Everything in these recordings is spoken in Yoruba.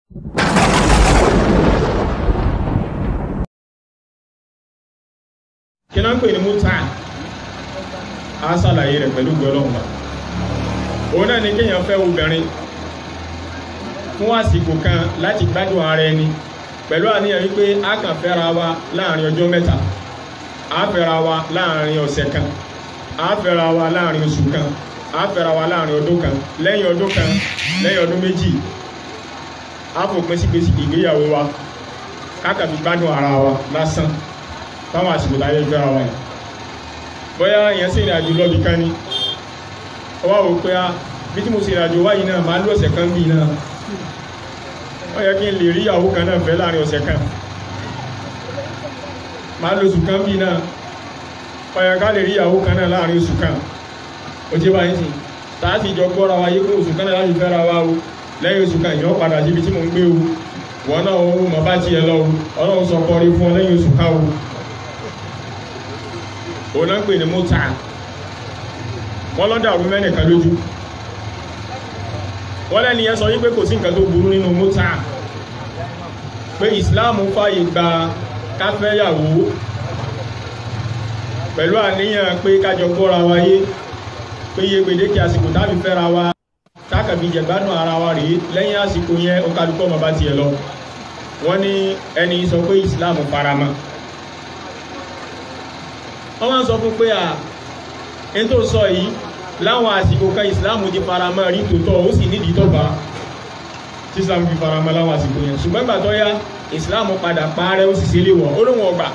kí náà ń pè ní mútà á ṣàlàyé rẹ̀ pẹ̀lú gbọ́lọ́mà òun náà ni kéèyàn fẹ́ obìnrin fún àsìkò kan láti gbádùn ara ẹni pẹ̀lú àníyàn wípé a kàn fẹ́ra wa láàrin ọjọ́ mẹ́ta a fẹ́ra wa láàrin ọ̀sẹ̀ kan a fẹ́ra wa láàrin oṣù kan a fẹ́ra wa láàrin ọdún kan lẹ́yìn ọdún kan lẹ́yìn ọdún méjì a fòpin sí gbèsè ìgbéyàwó wa káàkà fi gbádùn ara wa lásán táwọn àsìkò láyé fẹ́ra wa yìí bóyá èèyàn sì ìrìnàjò lọ́bì kan ní ọwọ́ wò pé a bí tí mo sì ìrìnàjò wáyìí náà máa lọ ọ̀sẹ̀ kan bí náà ó yẹ kí n lè rí ìyàwó kan náà fẹ́ láàrin ọ̀sẹ̀ kan máa lo oṣù kan bí náà ó yẹ ká lè rí ìyàwó kan náà láàrin oṣù kan ó ti báyìí sí tààtì ìjọ gbọ́ra wa yé pé oṣù kan náà láti fẹ́ra wa o lẹ́yìn oṣù kan ìyàn padà síbi tí mò ń gbé o wọn náà ó mọ bá tiẹ̀ lọ o ọlọ́run sọ kọrí fún ọ lẹ́yìn oṣù kan o òun náà ń pè ní mọ́tà wọ́n lọ́dà ọdún mẹ́nìkan lójú wọ́n lẹ́ni yẹn sọ wípé kò sí nǹkan tó burú nínú mọ́tà pé ìsìláàmù fàyè gba káfẹ́yàwó pẹ̀lú àníyàn pé kájọ gbọ́ra wáyé pé iye gbèdéke àsìkò tábí fẹ́ra wa tákàbí jẹ̀gbádùn ara wa rèé lẹ́yìn àsìkò yẹn ó kálukọ́ ọmọ bá tiẹ̀ lọ wọ́n ní ẹni sọ pé ìsìláàmù faramọ́ wọ́n máa ń sọ fún pé à ń tó sọ yìí láwọn àsìkò kan ìsìláàmù ti faramọ́ rí tòótọ́ ó sì nídìí tó bá tí ìsìláàmù fi faramọ́ láwọn àsìkò yẹn ṣùgbọ́n ìgbà tó yá ìsìláàmù padà parẹ́ ó sì sí ilé wọ̀ ó lóun ọgbà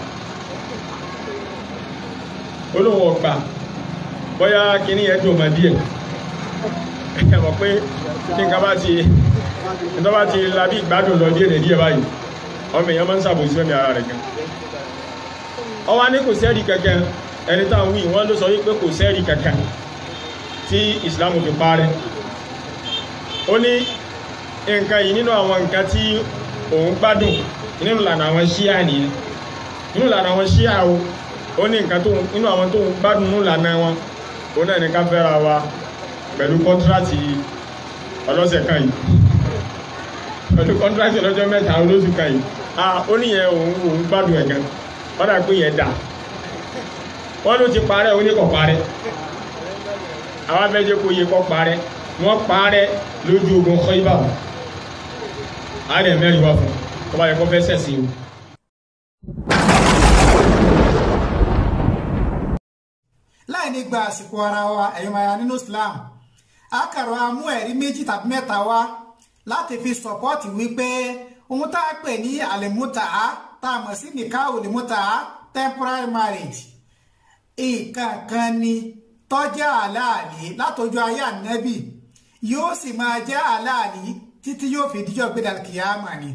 ó lóun ọgbà bóyá kíní yẹn dùn mọ́ díẹ̀ ẹ mọ̀ pé kí nǹkan bá ti nǹkan bá ti labí ìgbádùn lọ díẹ̀ díẹ̀ báyìí ọmọ èèyàn máa ń ṣàbòsí fẹ́mi ara rẹ̀ gan ọwá ní kò sẹ́rì kankan ẹni táwọn wí wọ́n ló sọ wípé kò sẹ́rì kankan tí Islam fi parẹ́ ó ní nǹkan yìí nínú àwọn nǹkan tí òun gbádùn nínú ìlànà àwọn ṣíà nìyẹn nínú ìlànà àwọn ṣíà o ó ní nǹkan tó nínú àwọn tó ń gbádùn nínú ìlànà wọn ó náà ní ká fẹ́ra wa pẹ̀lú kọ́ńtíráàtì ọlọ́sẹ̀ kan yìí pẹ̀lú kọ́ńtíráàtì ọlọ́jọ́ mẹ́ta olóṣù kan yìí ah ó níyẹn òun òun gbádùn ẹ̀ gan wọ́n dà pé yẹn dà wọ́n ló ti parẹ́ oníkọ̀ parẹ́ àwọn abẹ́jẹ́ kó yẹ kọ́ parẹ́ wọ́n parẹ́ lójú ogun Khaybar àádẹ́ mẹ́rin wá fún tó bá yẹ kó fẹ́ sẹ̀sìn o. láì ní gba àsìkò ara wa ẹ̀yọ́ maya nínú Islam akàrọ̀ amú ẹ̀rí méjì tàbí mẹ́ta wá láti fi sọ̀pọ́ọ̀tì wípé ohun tá a pè ní àlèmúta tá a mọ̀ sí nìkáwò lèmúta temporary marriage nǹkan kan ni tọ́jà aláàlí látọjú ayé ànábì yóò sì máa jẹ́ aláàlí títí yóò fi díjọ́ gbé dàkìyàmà ni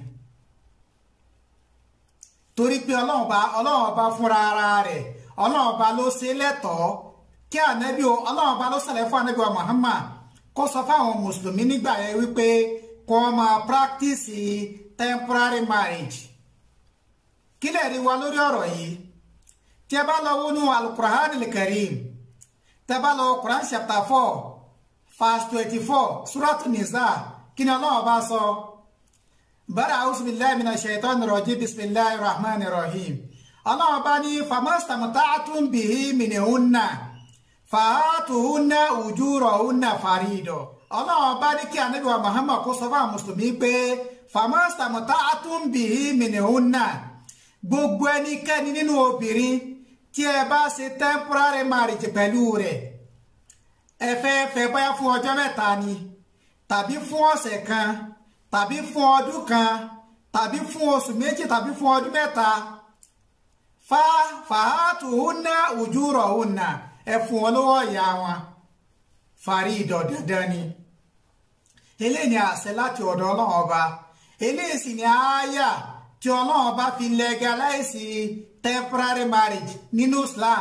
torí pé ọlọ́run bá ọlọ́run bá fúnra ara rẹ̀ ọlọ́run bá ló ṣe lẹ́tọ̀ọ́ kí ànábì o ọlọ́run bá ló ṣẹlẹ̀ fún ànábì wa Muhammad kó sọ fáwọn mùsùlùmí nígbà yẹn wípé kó máa practice temporary marriage kí lè rí wa lórí ọ̀rọ̀ yìí tí ẹ bá lọ wọnú alukur'an al-karim tí ẹ bá lọ quran chapter four verse twenty-four suratu nisa kí ni ọlọ́run bá sọ bari a'udhu billahi minash shaitani rajim bismillahir rahmanir rahim ọlọ́run bá ní famastamta'tum bihi minhunna fàátùhúnná ujurahunna farido ọlọ́run bá ní kí ànábì wa Muhammad kó sọ fún àwọn mùsùlùmí pé famastamta'tum bihi minhunna gbogbo ẹnikẹ́ni nínú obìnrin tí ẹ bá ṣe temporary marriage pẹ̀lú rẹ̀ ẹ fẹ́ fẹ́ bóyá fún ọjọ́ mẹ́ta ni tàbí fún ọ̀sẹ̀ kan tàbí fún ọdún kan tàbí fún oṣù méjì tàbí fún ọdún mẹ́ta fa fàátùhúnná ujurahunna ẹ fún wọn lọ́wọ́ ìyá wọn fàrí ìdọ̀ dandan ni eléyìí ni àṣẹ láti ọ̀dọ̀ ọlọ́run ọba eléyìí sì ni àáyà tí ọlọ́run bá fi legalize temporary marriage nínú Islam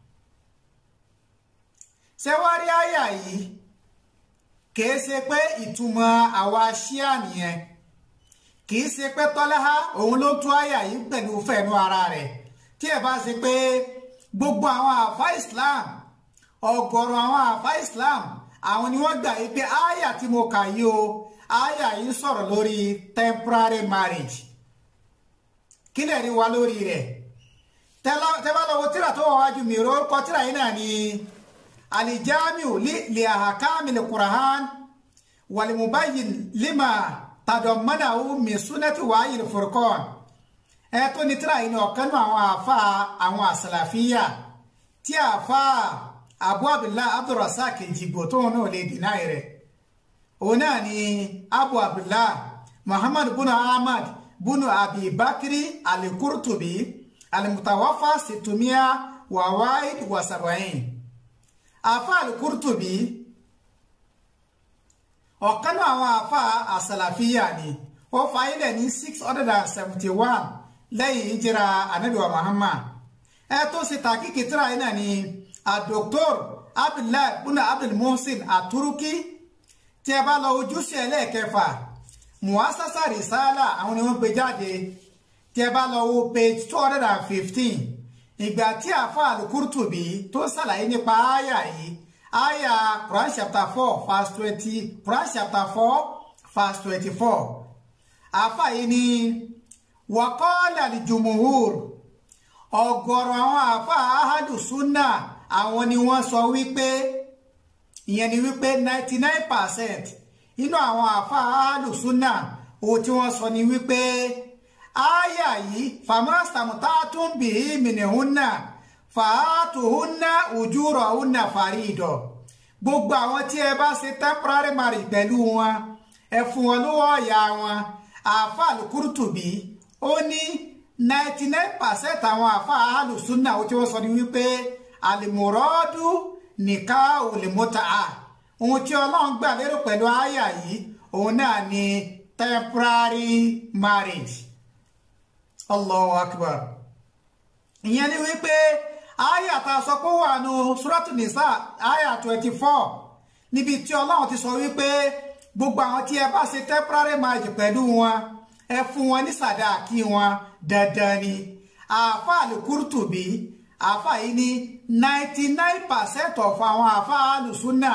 ṣé wá rí àyà yìí kìí ṣe pé ìtumọ̀ àwa ṣíà nìyẹn kìí ṣe pé tọ́láhá òun ló tú àyà yìí pẹ̀lú fẹ̀nu ara rẹ̀ tí ẹ bá ṣe pé gbogbo àwọn àfa Islam ọ̀gọ̀rọ̀ àwọn àfa Islam àwọn ni wọ́n gbà yí pé àyà tí mo kà yìí o àyà yìí sọ̀rọ̀ lórí temporary marriage kí lè rí wa lórí rẹ̀ tẹ́bá lọ́wọ́ tíra tó wà wájú mi orúkọ tíra yìí náà ni alijamiu li ahakamil qur'an walimubayin lima tadọ̀mọ́nàwó min sunnati wáyé furqan ẹ tó ní tíra yìí ní ọ̀kan nínú àwọn àfa àwọn àsàlàfíà tí àfa abu abdullah abdulrasaq jìgbò tóun náà lè dínà rẹ̀ òun náà ni abu abdullah muhammad bunu ahmad bunu abi bakri alikurtubi alimutawafa situmia wawaid wasabain àfa alikurtubi ọ̀kan náà àwọn àfa àsàlàfíà ni ó fa ilẹ̀ ní six hundred and seventy one lẹ́yìn ìjìra anabiwa muhammad ẹ tó ṣe tàkìkì tíra yìí náà ni adoktor abdullahi buna abdul muhsin aturuki tí ẹ bá lọ ojúṣe ẹlẹ́ẹ̀kẹfà muasasa risala àwọn ni wọ́n gbé jáde tí ẹ bá lọ wo page two hundred and fifteen ìgbà tí àfa alukurtubi tó ṣàlàyé nípa àyà yìí àyà Quran chapter four verse twenty Quran chapter four verse twenty-four àfa yìí ni waqala al-jumhur ọ̀gọ̀rọ̀ àwọn àfa ahadu sunna àwọn ni wọ́n sọ wípé ìyẹn ni wípé ninety nine percent nínú àwọn àfa ahadu sunna ohun tí wọ́n sọ ni wípé àyà yìí fàmásàmùtà tún bì í mìnìhúnà fàátùhúnà ujúrọ̀húnà fàrídọ̀ gbogbo àwọn tí ẹ bá ṣe temporary marriage pẹ̀lú wọn ẹ fún wọn lówó ọ̀yà wọn àfa al-Qurtubi ó ní ninety nine percent àwọn àfa alùsùnà tí wọ́n sọ ni wípé àlìmọ̀rọ́dù nìka òlèmọ́ta ohun tí ọlọ́run gbà lérò pẹ̀lú àyà yìí òun náà ni temporary marriage Allahu akbar ìyẹn ni wípé àyà tá a sọ pé ó wà nù suratu nisa àyà twenty four níbi tí ọlọ́run ti sọ wípé gbogbo àwọn tí ẹ bá ṣe temporary marriage pẹ̀lú wọn ẹ fún wọn ní sàdáàkì wọn dandan ni àáfàá al-Qurtubi àáfàá yìí ní ninety nine percent of àwọn àáfàá alùsùnà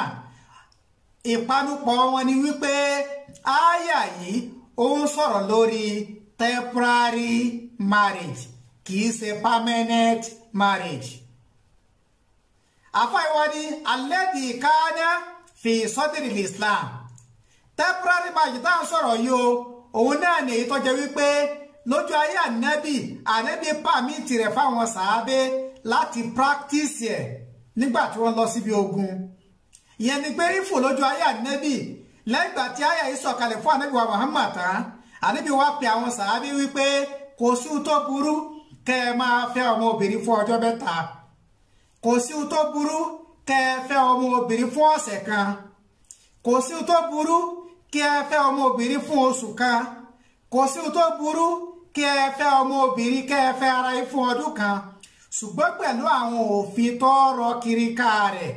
ìpanupọ̀ wọn ni wípé àyà yìí ó ń sọ̀rọ̀ lórí temporary marriage kì í ṣe permanent marriage àáfàá ìwọ ni alladhi kana fi sadri islam temporary marriage tá à ń sọ̀rọ̀ yìí o òun náà ní èyí tó jẹ́ wípé lójú ayé ànábì ànábì pàmìtì rẹ̀ fáwọn sàábé láti practice ẹ̀ nígbà tí wọ́n lọ síbi ogun ìyẹn ni pé ifò lójú ayé ànábì lẹ́gbà tí àyà yìí sọ̀kalẹ̀ fún ànábì wa Muhammad tán ànábì wá pe àwọn sàábé wípé kò sí ohun tó burú kẹ́ ẹ máa fẹ́ ọmọ obìnrin fún ọjọ́ mẹ́ta kò sí ohun tó burú kẹ́ ẹ fẹ́ ọmọ obìnrin fún ọ̀sẹ̀ kan kò sí ohun tó burú kí ẹ fẹ́ ọmọ obìnrin fún oṣù kan kò sí ohun tó burú kí ẹ fẹ́ ọmọ obìnrin kẹ́ ẹ fẹ́ ara yín fún ọdún kan ṣùgbọ́n pẹ̀lú àwọn òfin tó rọ kiri ká rẹ̀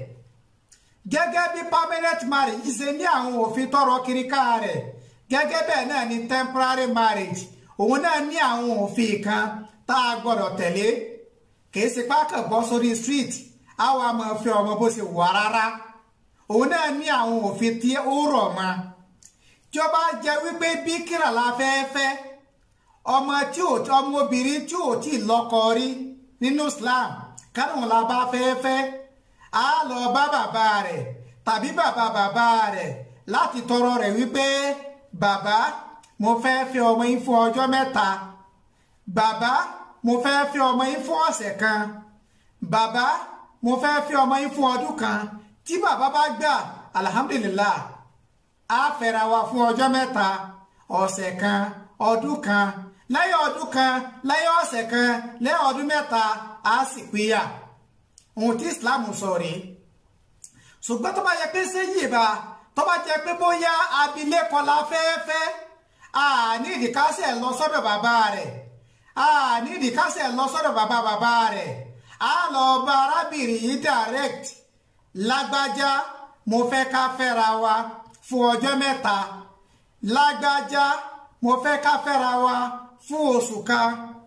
gẹ́gẹ́ bí permanent marriage ṣe ní àwọn òfin tó rọ kiri ká rẹ̀ gẹ́gẹ́ bẹ́ẹ̀ náà ni temporary marriage òun náà ní àwọn òfin kan tá a gbọ́dọ̀ tẹ̀lé kìí ṣe pákàn bọ́ sórí street àwa máa fi ọmọ bó ṣe wà rárá òun náà ní àwọn òfin tí ó rọ̀ mọ́ tí ó bá jẹ́ wípé bíkìrà la fẹ́ fẹ́ ọmọ tí ò ọmọbìnrin tí ò tí lọ́kọ rí nínú Islam kánú la bá fẹ́ fẹ́ á lọ bá bàbá rẹ̀ tàbí bàbá bàbá rẹ̀ láti tọrọ rẹ̀ wípé bàbá mo fẹ́ fẹ́ ọmọ yín fún ọjọ́ mẹ́ta bàbá mo fẹ́ fẹ́ ọmọ yín fún ọ̀sẹ̀ kan bàbá mo fẹ́ fẹ́ ọmọ yín fún ọdún kan tí bàbá bá gbà alhamdulillah á fẹ́ra wa fún ọjọ́ mẹ́ta ọ̀sẹ̀ kan ọdún kan lẹ́yìn ọdún kan lẹ́yìn ọ̀sẹ̀ kan lẹ́yìn ọdún mẹ́ta á sì pínyà ohun tí Islam sọ rèé ṣùgbọ́n tó bá yẹ pé séyìí bá tó bá jẹ pé bóyá abilékọ la fẹ́ẹ́fẹ́ àní ìdíkásẹ̀ lọ sọ́dọ̀ bàbá rẹ̀ àní ìdíkásẹ̀ lọ sọ́dọ̀ bàbá bàbá rẹ̀ á lọ bá arábìnrin yìí direct lágbájá mo fẹ́ ká fẹ́ra wa fún ọjọ́ mẹ́ta lágbájá mo fẹ́ ká fẹ́ra wa fún oṣù kan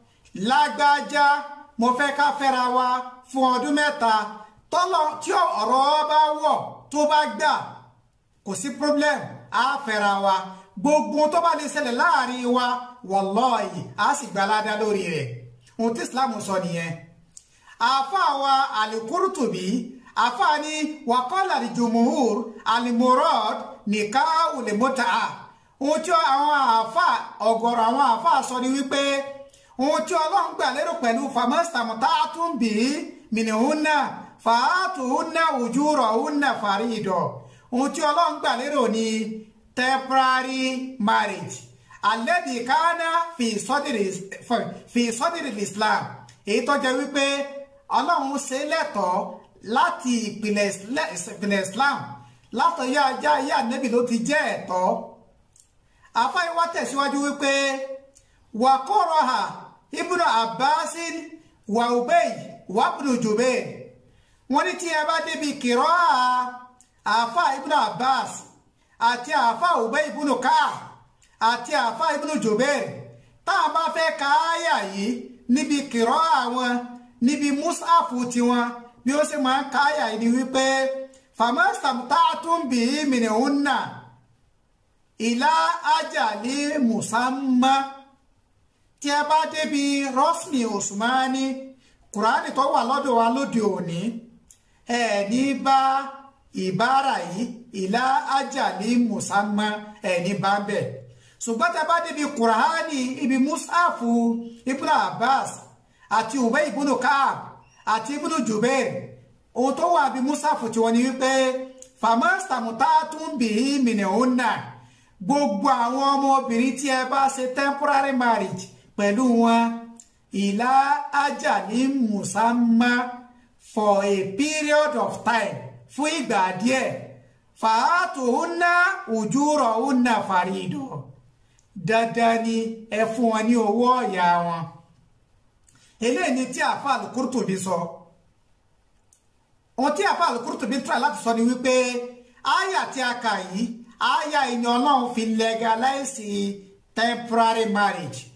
lágbájá mo fẹ́ ká fẹ́ra wa fún ọdún mẹ́ta tọ́lọ̀ tí ọ̀rọ̀ bá wọ̀ tó bá gbà kò sí problem á fẹ́ra wa gbogbo tó bá lè ṣẹlẹ̀ láàrin wa wallahi á sì gbalada lórí rẹ̀ ohun tí islam sọ nìyẹn àáfàá wa al-Qurtubi àáfàá ní waqala al-jumhur al-murad nikahu al-mut'a ohun tí àwọn àáfàá ọ̀gọ̀rọ̀ àwọn àáfàá sọ ni wípé ohun tí ọlọ́run gbà lérò pẹ̀lú famastamta'tum bihi minhunna fa'atuhunna ujurahunna farido ohun tí ọlọ́run gbà lérò ni temporary marriage alẹ́dì kánà fi sọ́dìrì islam èyí tó jẹ́ wípé ọlọ́run ṣe lẹ́tọ̀ọ́ láti ìpìlẹ̀ islam látọ̀yá ajá ayé ànẹ́bì ló ti jẹ́ ẹ̀tọ́ afáyíwá tẹ̀síwájú wípé wàkọ́rọ̀hà ibùdó abbasin wà ubay wàbùdó jubair wọ́n ní tí ẹ bá débi kìrọ́ àfà ibùdó abbas àti àfà ubay ibùdó káà àti àfà ibùdó jubair táwọn bá fẹ́ ka áyà yìí níbi kìrọ́ àwọn níbi musafu tiwọn bí ó sì máa ń ka áyà yìí ni wípé famastamta'tum bihi minhunna ìlà ajali musamma tí a bá débi rọ́smi osmani kùránì tó wà lọ́dọ̀ wa lóde òní ẹ̀ ní bá ìbára yìí ìlà ajali musamma ẹ̀ ní bá bẹ̀ ṣùgbọ́n tí a bá débi kùránì ibi musafu ibn abbas àti ubay ibn kaab àti ibn jubair ohun tó wà bí musafu tí wọ́n ní wípé famastamta'tum bihi minhunna gbogbo àwọn ọmọbìnrin tí ẹ bá ṣe temporary marriage pẹ̀lú wọn ìlà ajali musamma for a period of time fún ìgbà díẹ̀ fàátùhúnná ujurahunna farido dandan ni ẹ fún wọn ní owó ọ̀yà wọn eléyìí ni tí àfa al-Qurtubi sọ ohun tí àfa al-Qurtubi try láti sọ ni wípé àyà tí a kà yìí àyà ìyẹn ọlọ́run fi legalize temporary marriage